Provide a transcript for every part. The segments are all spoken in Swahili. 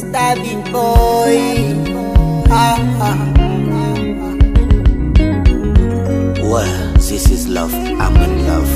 Stabby boy. Ah, ah. Well, this is love. I'm in love.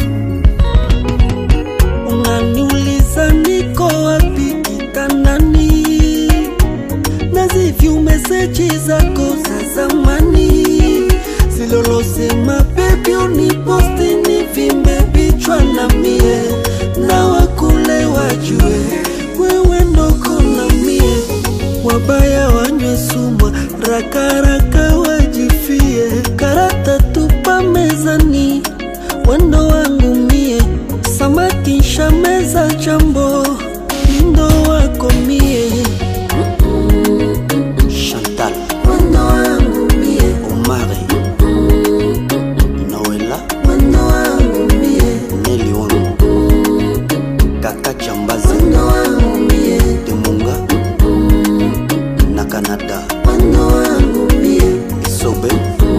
Unaniuliza niko wapi kitandani, nazivyu meseji zako za zamani zilolosema bebi uniposti ni vimbe vichwa na mie na wakule wajue wewe ndoko na mie wabaya wanywe sumwa rakaraka wajifie karata tupa mezani wendo wangu mie samaki nshameza jambo lindo wako mie Chantal, wendo wangu mie Omari, Noela, wendo wangu mie Nelly wangu, Kaka Chambazi, wendo wangu mie Demunga, na Canada, wendo wangu mie Isobe,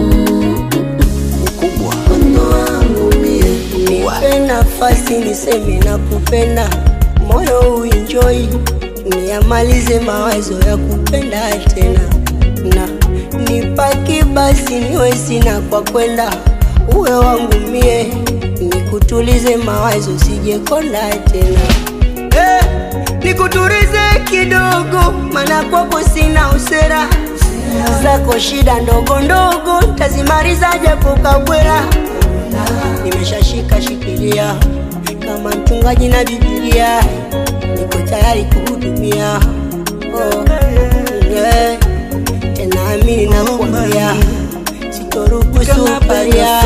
Mkubwa, wendo wangu mie Nipe nafasi niseme na kupenda, moyo uenjoy, niamalize mawazo ya kupenda tena, na nipaki basi niwe sina kwa kwenda, uwe wangu mie, nikutulize mawazo sijekonda tena eh, nikutulize kidogo, maana kwako sina usera zako shida ndogo ndogo tazimaliza japo kabwela nimeshashika shikilia kama mchungaji na Biblia, niko tayari kuhudumia. Oh, yeah. Tena amini na kuambia sitoruhusu paria